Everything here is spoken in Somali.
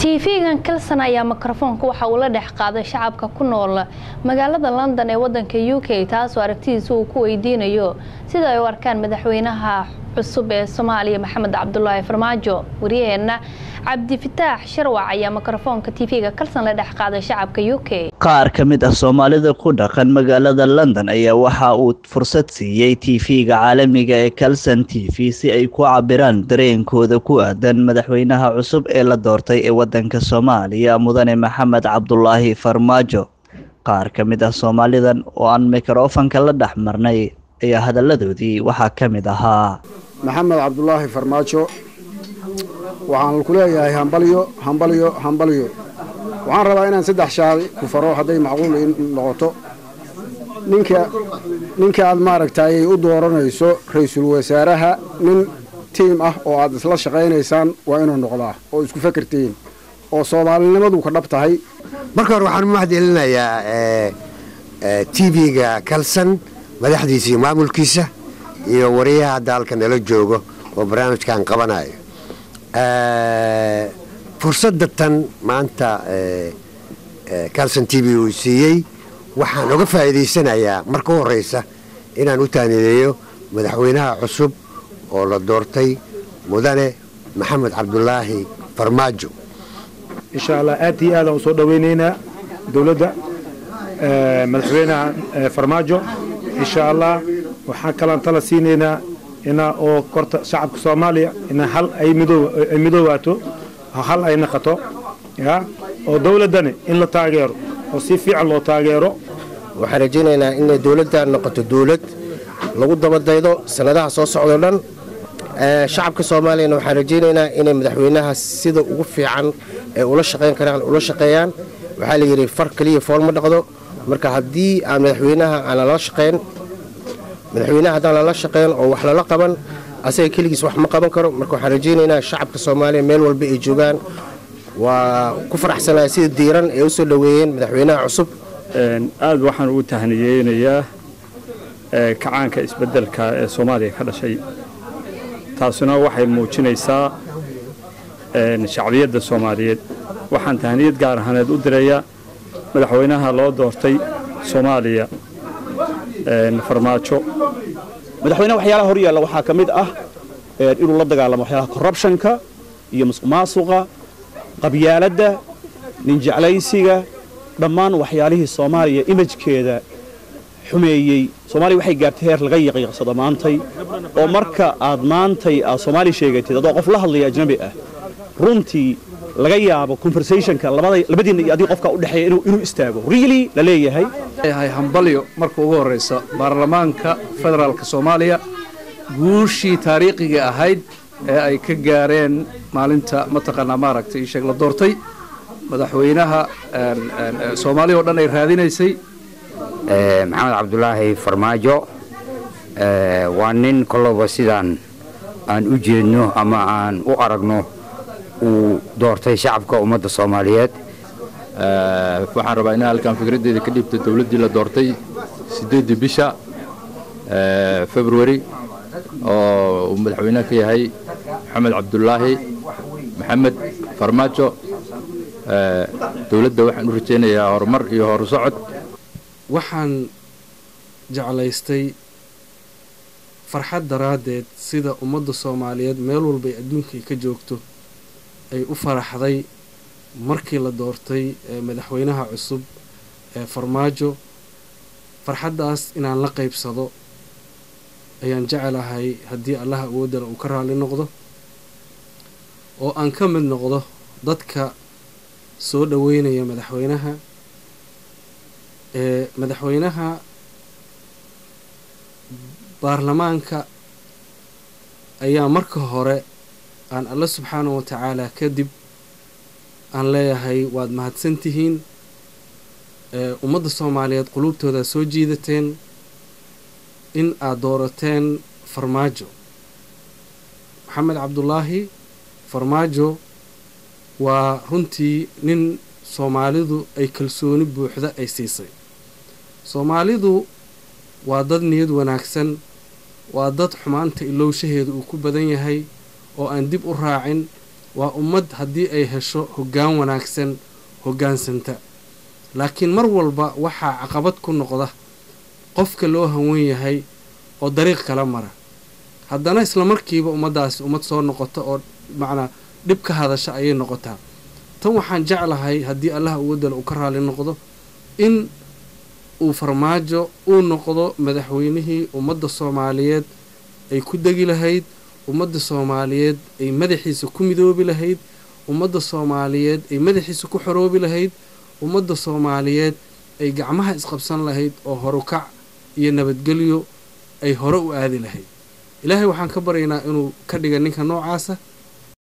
tv-gan kalson ayaa mikrofoonka waxa uu la dhex qaaday shacabka ku nool magaalada london ee wadanka u k taasoo aragtidiisa uu ku weydiinayo sida ay u arkaan madaxweynaha cusub ee soomaaliya maxamed cabdulaahi farmaajo wariyaheenna cabdifataax sharwac ayaa mikrofoonka tv-ga kalson la dhex qaaday shacabka u k qaar ka mid ah soomaalida ku dhaqan magaalada london ayaa waxa uu fursad siiyey tv-ga caalamiga ee kalson t v si ay ku cabiraan dareenkooda ku aadan madaxweynaha cusub ee la doortay ee wadanka soomaaliya mudane maxamed cabdulaahi farmaajo qaar ka mid ah soomaalidan oo aan mikrofanka la dhex marnay ayaa hadalladoodii waxaa ka mid ahaa maxamed cabdulaahi farmaajo waxaan ku leeyahay hambalyo hambalyo hambalyo waxaan rabaa inaan saddex shaadi ku faro hadday macquul noqoto ninka ninka aad maaragtay u dooranayso ra-iisul wasaaraha nin tiim ah oo aad isla shaqaynaysaan waa inuu noqdaa oo isku fakertihiin oo soomaalinimadu ka dhab tahay marka hore waxaan u mahadcelinayaa t v-ga kalson madaxdiisa iyo maamulkiisa iyo wariyaha hadda halka nala joogo oo barnaamijkan qabanayo fursadda tan maanta calson t v uu siiyey waxaan oga faa'iidaysanayaa marka u horraysa inaan u taanideeyo madaxweynaha cusub oo la doortay mudane maxamed cabdulaahi farmaajo insha allah aad iyo aadaan u soo dhowaynaynaa dowladda madaxweynaha farmaajo insha allah waxaan kalaan tala siinaynaa inaa oo korta shacabka soomaaliya inaa hal ay midoowaato hal ay naqato ya oo dowladdani in la taageero oo si fiican loo taageero waxaan rajaynaynaa inay dowladdan noqoto dowlad lagu dabadaydo sannadaha soo socdo dhan shacabka soomaaliyana waxaan rajaynaynaa inay madaxweynaha sida ugu fiican ee ula shaqayn karaan ula shaqeeyaan waxaa la yidhi far keliya fool ma dhaqdo marka haddii aan madaxweynaha aan lala shaqayn madaxweynaha haddaan lala shaqayn oo wax lala qaban asaga keligiis wax ma qaban karo marka waxaan rajaynaynaa shacabka soomaaliya meel walba ay joogaan waa ku faraxsanaya sida diiran ee u soo dhoweeyeen madaxweynaha cusub aad waxaan ugu tahniyeynayaa kacaanka isbeddelka ee soomaaliya ka dhashay taasuna waxay muujinaysaa shacbiyadda soomaaliyeed waxaan tahniyad gaar ahaaneed u dirayaa madaxweynaha loo doortay soomaaliya farmaajo madaxweynaha waxyaalaha hor yaalla waxaa ka mid ah inuu la dagaalamo waxyaalaha korrubshanka iyo musuqmaasuqa qabyaaladda ninjeclaysiga dhammaan waxyaalihii soomaaliya imajkeeda xumeeyey soomaaliya waxay gaartay heer laga yaqiiqsado maantay oo marka aad maantay aad soomaali sheegatid adoo qof la hadlaya ajnabi ah runtii laga yaabo conversationka labadiinna iyo adiga qofka u dhexeeya inuu istaago really la leeyahay yahay hambalyo marka ugu horraysa baarlamaanka federaalka soomaaliya guushii taariikhiga ahayd ee ay ka gaareen maalinta mataqaanaa maaragtay ii sheeg la doortay madaxweynaha soomaaliya oo dhan ay raadinaysay maxamed cabdulaahi farmaajo waa nin kolloba sidaan aan u jeedno ama aan u aragno uu doortay shacabka ummadda soomaaliyeed waxaan rabaa inaan halkan fikraddeeda ka dhiibto dowladdii la doortay siddeeddii bisha februari oo uu madaxweynaha ka yahay maxamed cabdulaahi maxamed farmaajo dowladda waxaan u rajaynayaa horumar iyo horusocod waxaan jeclaystay farxad daraaddeed sida ummadda soomaaliyeed meel walbay adduunkay ka joogto ay u faraxday markii la doortay madaxweynaha cusub ee farmaajo farxaddaas inaan la qaybsado ayaan jecelahay haddii allaha awoodana uu ka raalli noqdo oo aan ka mid noqdo dadka soo dhoweynaya madaxweynaha ee madaxweynaha baarlamaanka ayaa marka hore aan alla subxaanahu wa tacaala kadib aan leeyahay waad mahadsantihiin ummadda soomaaliyeed quluubtoodaa soo jiidateen in aad doorateen farmaajo maxamed cabdulaahi farmaajo waa runtii nin soomaalidu ay kalsooni buuxda ay siisay soomaalidu waa dad niyad wanaagsan waa dad xumaanta ilowshaheeda uu ku badan yahay oo aan dib u raacin waa ummad haddii ay hesho hoggaan wanaagsan hoggaansanta laakiin mar walba waxaa caqabad ku noqda qofka loo hawan yahay oo dariiq kala mara haddana isla markiiba ummaddaasi ummad soo noqota oo macnaa dhib ka hadasha ayay noqotaa tan waxaan jeclahay haddii allah uwadala uu ka raali noqdo in uu farmaajo uu noqdo madaxweynihii ummadda soomaaliyeed ay ku degi lahayd ummadda soomaaliyeed ay madaxiisa ku midoobi lahayd ummadda soomaaliyeed ay madaxiisa ku xoroobi lahayd ummadda soomaaliyeed ay gacmaha isqabsan lahayd oo horukac iyo nabadgelyo ay hore u aadi lahayd ilaahay waxaan ka baryaynaa inuu ka dhiga ninka noocaasa